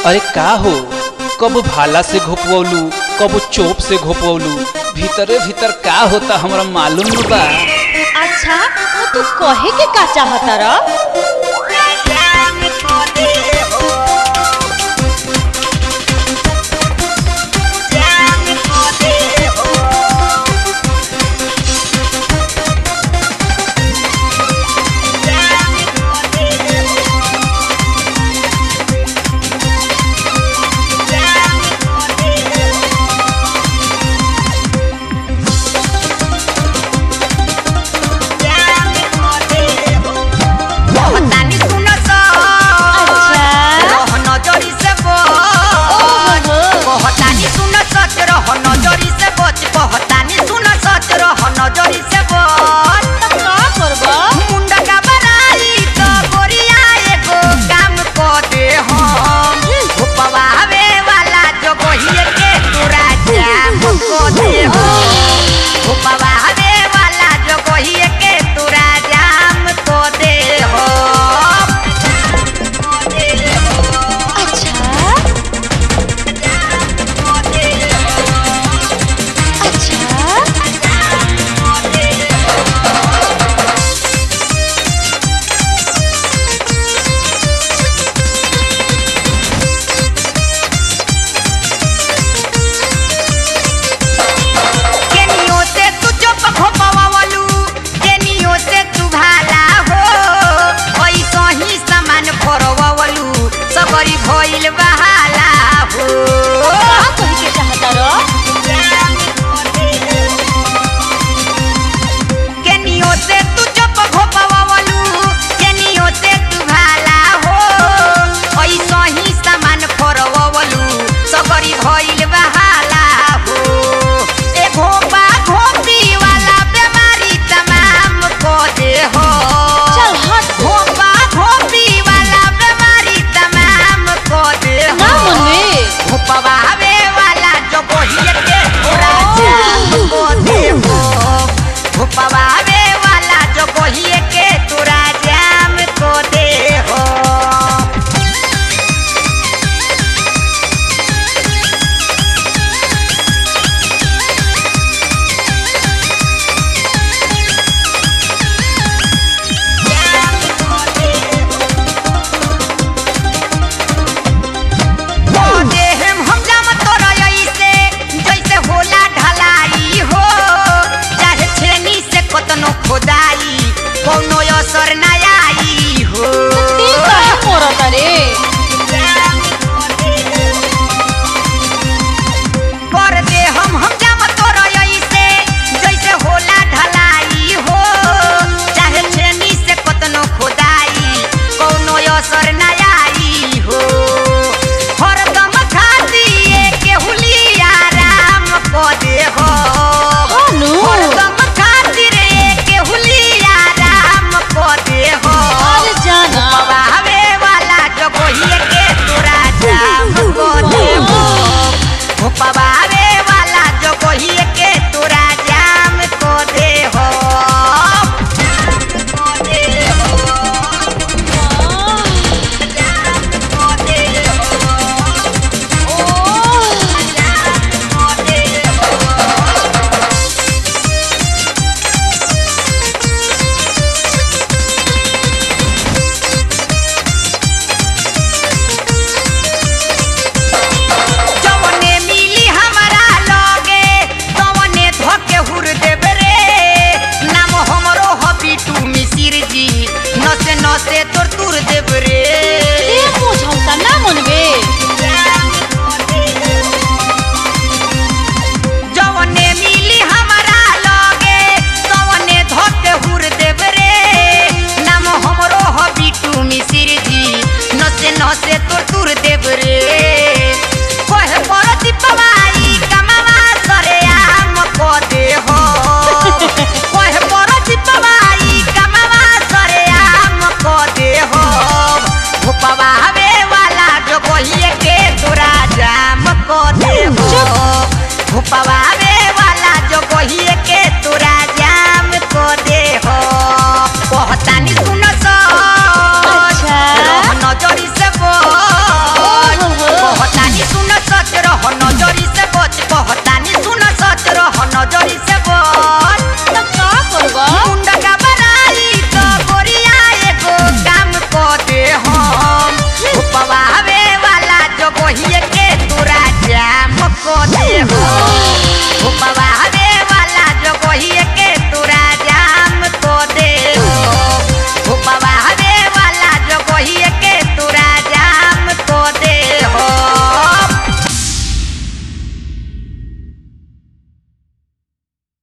अरे का हो कब भाला से घोपवलू कब चोप से घोपवलू भीतरे भीतर का होता हमरा मालूम न बा अच्छा तो तू कहे के का चाहता र कहतानी सुन स अच्छा रह नजरी से बच कहतानी सुन सच रह नजरी से बच कहतानी सुन सच रह नजरी से बच तो का करबा मुंडा का बनाई तो गोरिया एगो काम क दे हम उपवावे वाला जो गोहिए के तोरा जाम क दे हम उपवावे वाला जो गोहिए के तोरा जाम क दे हम अच्छा अच्छा केनियो से तू चुप खोपवावलू केनियो से तू भाला हो ऐसा ही सामान फरवावलू सबरी भइल बहाला हो का कहे के चाहता र केनियो से तू चुप खोपवावलू केनियो से तू भाला हो ऐसा ही सामान फरवावलू सबरी भइल बहाला हो ए घोपा घोपी वाला बीमारी तमाम को दे हो चल हट घोपा घोपी वाला बीमारी तमाम को दे हो ना मनवे घोपवावे वाला जो बोहिए के पूरा जाम को दे हो घोपवावे वाला जो बोहिए के तोरा जाम को दे हो देहम हम जाम तोरा ऐसे जैसे होला ढलाई हो चाहे छेनी से कतनो खोदाई कौनो असर ना आई हो